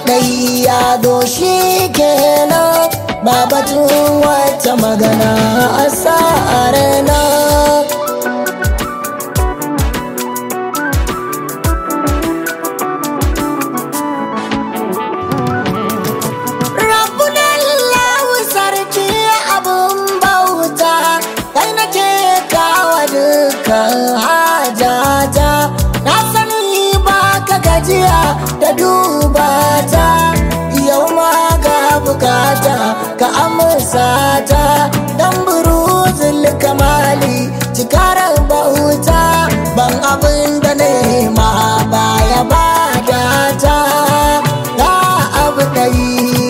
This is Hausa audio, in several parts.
ɗai ya doshi kenan ba batun wata magana a sa'arena Rabbunallahu sarki abun bauta kai nake kawa dukkan hajata na sani ba ka gajiya da duba ta yau ma ga bukata ka amsa ta dan buruzul kamali cikarar bauta ban abin da nema baya bada ta ga abu ɗari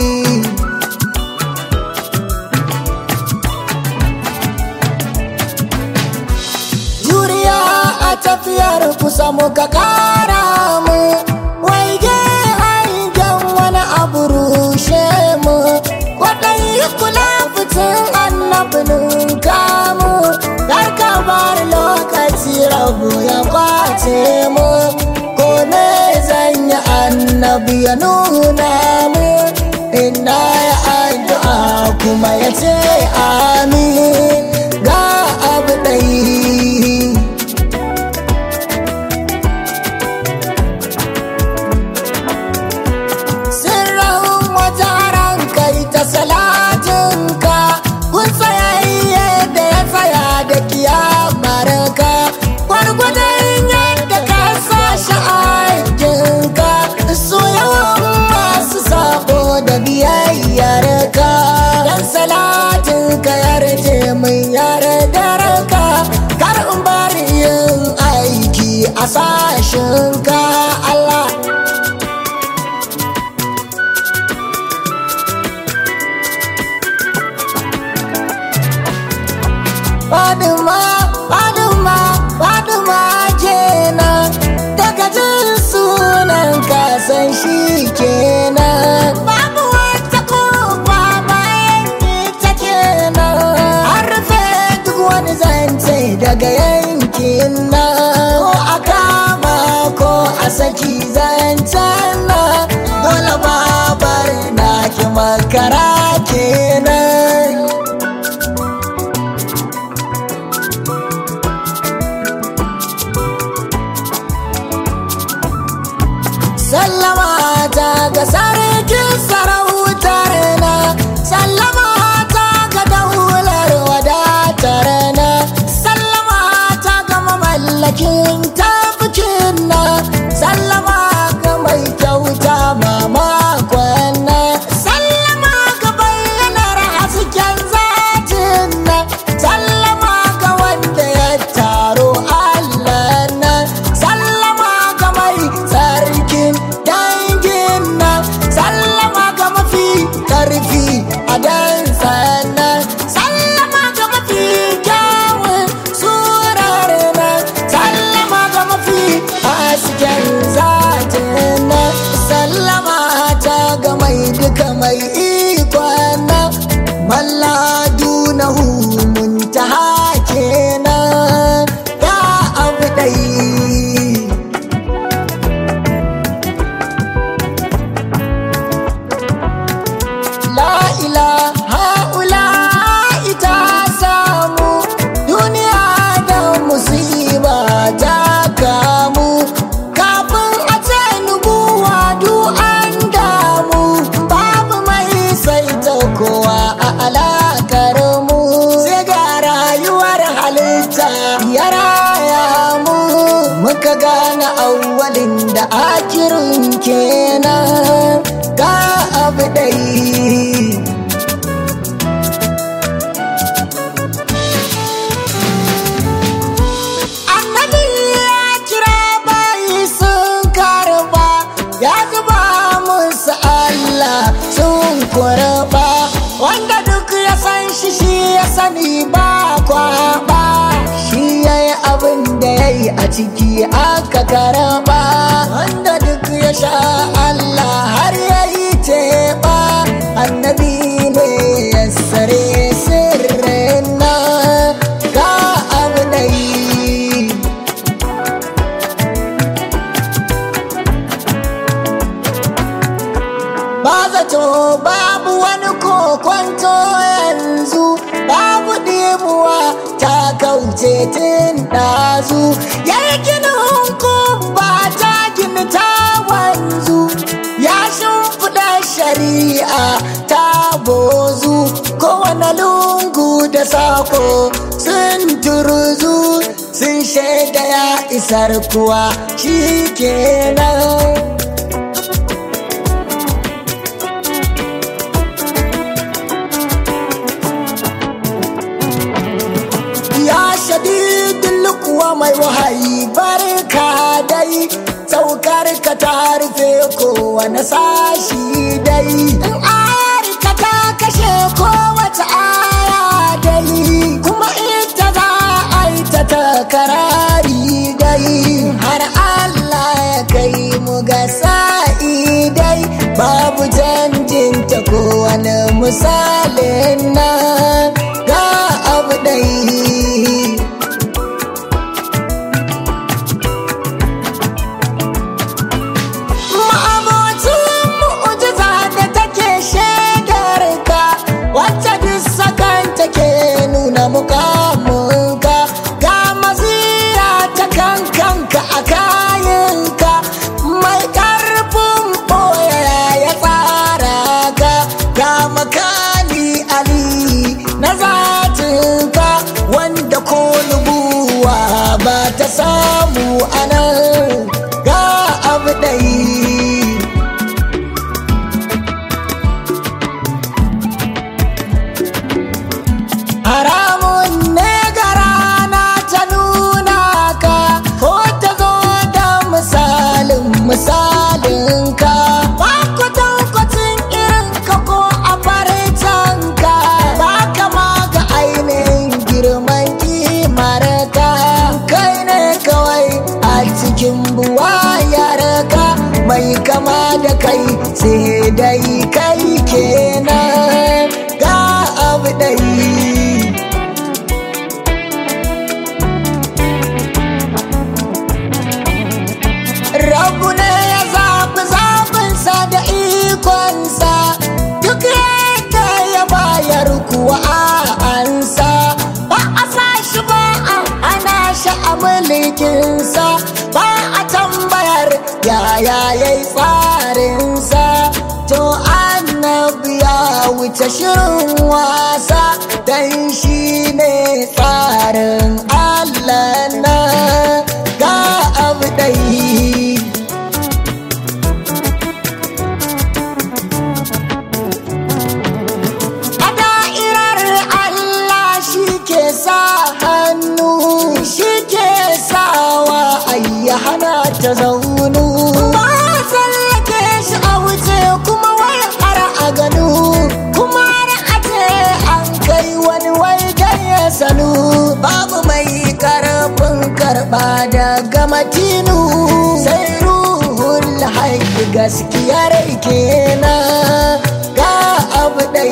juriya a tafiyar kusa muka kara mu waige hangen wani abu rushe mu kwaɗayi kula fitin annabinin kamu dar ka bar lokaci rabu ya kwace mu ko me zan yi annabi ya nuna mu ina ya addu'a kuma ya ce amin ga abu ɗai sirrin wajen kai ta salatinka kun tsayayye da ya tsaya da kiyamarka gwargwadon yadda ka sa shi aikinka su yawan masu sabo da biyayyarka dan salatinka yarje min yardarka kar in bari yin aiki a sashinka Allah Faduma, Faduma, Faduma kenan daga jin sunan kasan shi kenan. Babu wata kofa bayan ita kenan. An rufe duk wani zance daga yankin nan. Ko a kama ko a saki zancen nan. Dole babar na ki makara kenan. sallama ta ga sarkin sarautar na sallama ta ga daular wadatar na sallama ta ga mamallakin tafikin na sallama ga mai kyauta mamakon na sallama ga bayyanar hasken zatin na sallama ga wanda ya taro allah na sallama ga mai sarkin dangin nan sallama ga mafi karfi a dan sannan sallama ga mafi kyawun surar nan sallama ga mafi hasken zatin nan sallama ta ga mai duka mai ikon nan malladu na muntaha kenan ya abu ɗai La ilaha ula ita samu duniya da musiba ta kamu kafin a ce nubuwa du an damu babu mai saita kowa a alakar mu sai ga rayuwar halitta ya raya mu muka gane awwalin da akirin kenan ga abu ɗai annabi ya kira bayi sun karba ya zuba musu Allah sun kurba wanda duk ya san shi shi ya sani ba kwaba shi ya yi abin da ya yi a ciki aka karba wanda duk ya sha Allah har ya yi teɓa annabi ne ya sare sirrin nan ga abu da yi ce tun ɗazu ya yi ginin ba ta gini ta wanzu ya shimfiɗa shari'a ta bozu kowane lungu da sako sun turzu sun shaida ya isar kuwa shi kenan ya shadidin kuwa mai wahayi barka dai saukar ka ta rufe kowane sashi dai in arika ta kashe kowace aya dai kuma ita za a yi ta takarari dai har Allah ya kai mu ga sa'i dai babu canjin ta kowane misalin nan ga abu dai ma'abocin mu'ujiza da take shaidar ka wacce duk sakan take nuna mukamunka ga maziya ta kankanka a kayanka mai karfin ɓoye ya tsara ka ga makali ali na zatinka wanda ko nubuwa ba ta samu anan ga abu ɗai haramun ne ga rana ta nuna ka ko ta zo da misalin misalin ka ba kwatankwacin irin ka ko a farcen ka ba kama ga ainihin girman kimar ka kai ne kawai a cikin buwayar ka mai kama da kai sai dai kai kenan ga abu dai Rabu ne ya zaɓi zaɓinsa da ikonsa duk yadda ya bayar kuwa a ansa ba a sa shi ba a ana shi a mulkinsa ba a tambayar yaya ya yi tsarinsa to annabi ya wuce shirin wasa dan shi ne tsarin Allah na ga abu ɗai A da'irar Allah shi ke sa hannu shi ke sawa ayya hana ta zaunu. Ba a tsallake shi a wuce kuma wai har a ganu kuma har a ce an kai wani wai dan ya sanu. Babu mai karfin karɓa daga matinu sai ruhul haƙi gaskiyar kenan ga abu ɗai.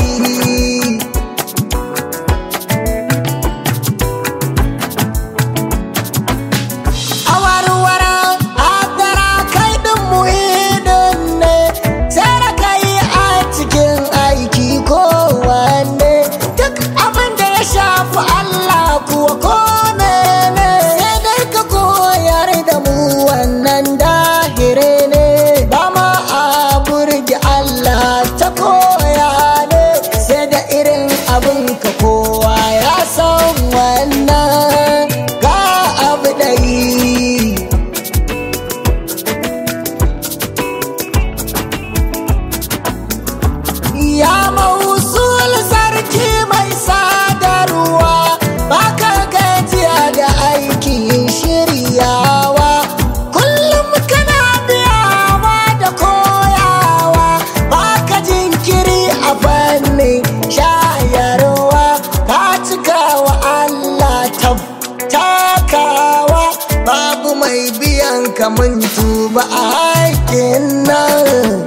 awarwara adara kai din muhidin ne sai da kai a cikin aiki ko wanne duk abin da ya shafi Allah kuwa ko mene sai dai ka koyar da mu wannan dahire ne ba ma a burge Allah ta koya ne sai da irin abin ka kowa ya san wannan ga abu ɗai Ya mausul sarki mai sadarwa baka gajiya da aikin shiryawa kullum kana biyawa da koyawa baka jinkiri a fannin shayarwa ka cika wa Allah tab takawa babu mai biyan kamun tuba a haƙin nan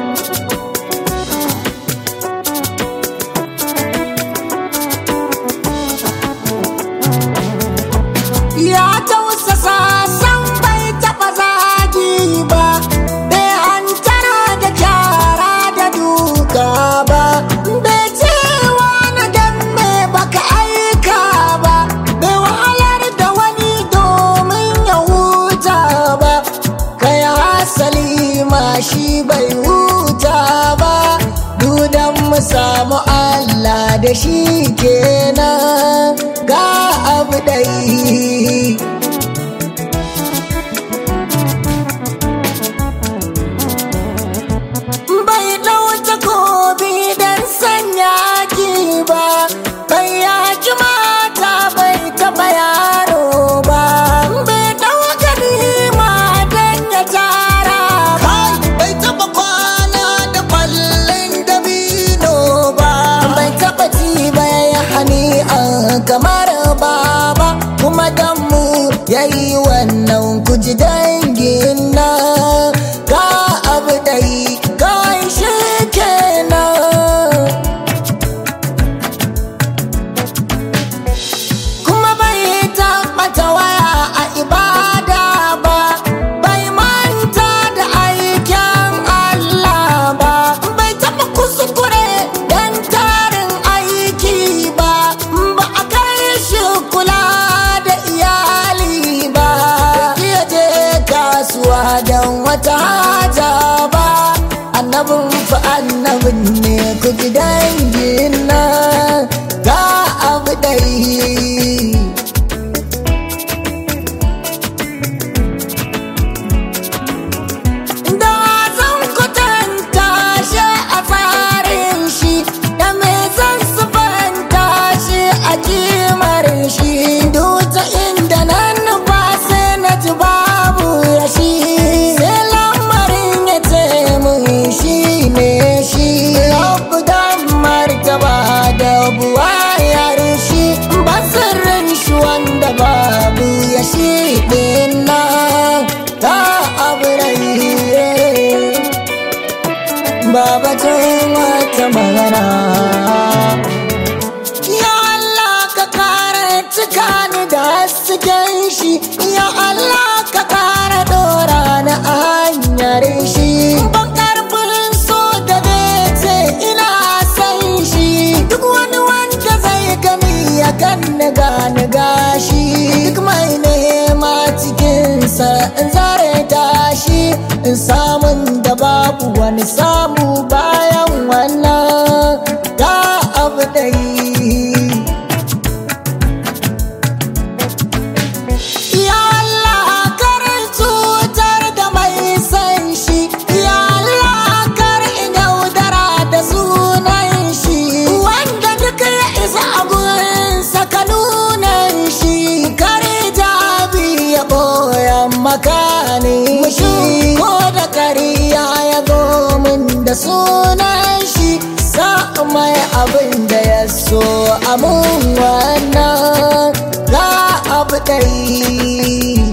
ya tausasa san bai taɓa zagi ba bai hantara da kyara da duka ba bai cewa na dan me baka aika ba bai wahalar da shi kenan ga abu ɗai bai ɗauta kobi don sanya ki ba bai yaki mata bai taɓa yaro ba bai ɗauka nima don ya tara ba bai taɓa kwana da kwallon dabino ba bai taɓa ci bai hani kamar baba kuma dan mu yayi wannan kuji dangin nan ga abu dai kawai shi kenan kuma bai tabbata waya a ibada ba bai manta da aikin Allah ba bai taba kuskure dan tarin aiki ba ba a kai shi kula da iyali ba iya je kasuwa don wata haja ba annabin fa annabin ne ku ji dangin nan ga abu dai da zan kwatanta shi a tsarin shi da me zan sufanta shi a kimar shi duta inda nan nufa sai na ji babu ya shi sai lamarin ya ce mun shi ne shi rabu dan martaba da buwayar shi basirin shi wanda babu ya shi ɗin nan ta abu rai babatun wata magana ya Allah ka kare cika ni da hasken shi ya Allah ka kare dora na hanyar shi ban karfin so da ce ina san shi duk wani wanda zai gani ya kan gani gashi duk mai nema cikinsa in zare tashi in samun da babu wani samu bayan wannan ga abu dai Ya Allah kar cutar da mai san shi Ya Allah kar in yaudara da sunan shi Wanda duka ya isa abunsa ka nunan shi Kar jabi ya boyan makani shi Ko da kariya ya zo min da sunan shi Sa mai abin da ya so amun wannan ga abu ɗai